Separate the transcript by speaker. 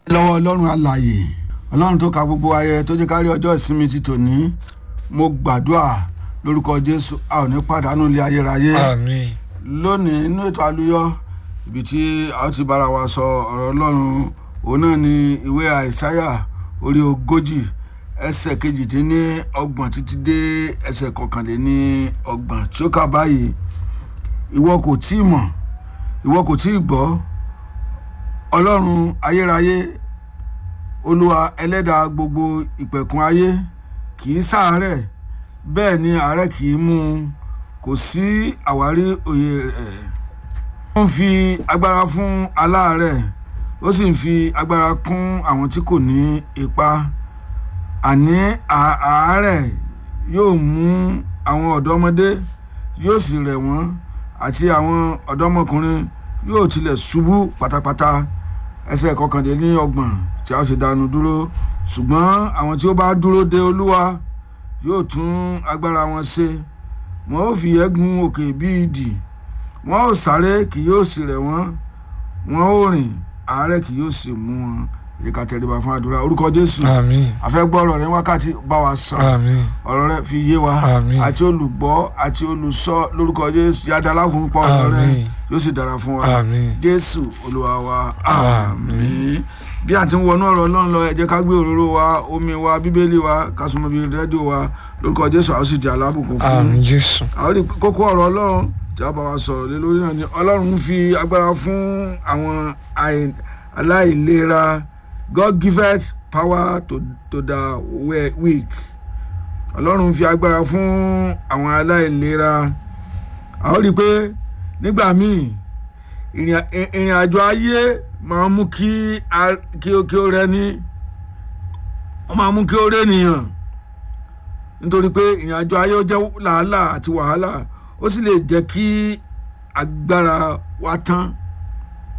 Speaker 1: lọ́wọ́ ọlọ́run alààyè ọlọ́run tó ka gbogbo ayẹ tó jẹ́ kárí ọjọ́ ìsinmi ti tòní mo gbàdúrà lórúkọ jésù a ò ní pàdánù ilé ayérayé
Speaker 2: àmín
Speaker 1: lónìí inú ètò àlùyọ ibi tí a ó ti bára wa sọ ọ̀rọ̀ ọlọ́run òun náà ni ìwé àìsáyà orí ogójì ẹsẹ̀ kejìdínní ọgbọ̀n títí dé ẹsẹ̀ kọkànléní ọgbọ̀n tí ó kà báyìí ìwọ kò tí ì mọ̀ ìwọ kò tí ì gbọ́ ọlọ́run ayérayé olúwa ẹlẹ́dàá gbogbo ìpẹ̀kun ayé kì í ṣàárẹ̀ bẹ́ẹ̀ ni àárẹ̀ kì í mú un kò sí àwárí òye rẹ̀ ó ń fi agbára fún aláàárẹ̀ ó sì ń fi agbára kún àwọn tí kò ní ipá àní à- àárẹ̀ yóò mú àwọn ọ̀dọ́mọdé yóò sì rẹ̀ wọ́n àti àwọn ọ̀dọ́mọkùnrin yóò tilẹ̀ ṣubú pátápátá ẹsẹ̀ kọkànlélọ́gbọ̀n tí a ó ṣe dánu dúró ṣùgbọ́n àwọn tí ó bá dúró de olúwa yóò tún agbára wọn ṣe wọn ó fi ẹ̀gún òkè bíi idì wọn ó sáré kì yóò sì rẹ̀ wọ́n wọn ó rìn àárẹ̀ kì yóò sì mú wọn ìka tẹríba fún àdúrà orúkọ jésù
Speaker 2: àmín
Speaker 1: àfẹ́gbọ́ ọ̀rọ̀ rẹ wákàtí bá wa sọ̀rọ̀
Speaker 2: àmín
Speaker 1: ọ̀rọ̀ rẹ fi yé wa
Speaker 2: Àmín.
Speaker 1: àti olùgbọ́ àti olùsọ lórúkọ jésù yàda alágùn pa ọ̀rọ̀ rẹ
Speaker 2: Àmín.
Speaker 1: yóò sì dára fún wa
Speaker 2: àmín
Speaker 1: jésù olúwa wa
Speaker 2: Àmín.
Speaker 1: àmín bí a ti ń wọnú ọ̀rọ̀ náà lọ ẹ jẹ́ ká gbé òróró wa omi wa bíbélì wa ká súnmọ́ bí rédíò wa lórúkọ jésù àwọn sì di alábùkún fún
Speaker 2: àmín jésù
Speaker 1: àwọn rí kókó ọ̀rọ̀ ọlọ́run tí a bá wa sọ̀rọ̀ lé lórí náà ni ọlọ́run ń fi agbára fún àwọn àì- aláìlera God giveth power to, to the we- weak ọlọ́run ń fi agbára fún àwọn aláìlera àwọn rí i pé nígbà míì ìrìn à- ìrìn àjò ayé máa ń mú kí a- kí ó kí ó rẹni ó máa ń mú kí ó rẹ nìyàn nítorí pé ìrìn àjò ayé ó jẹ́ làálàá àti wàhálà ó sì lè jẹ́ kí agbára wa tán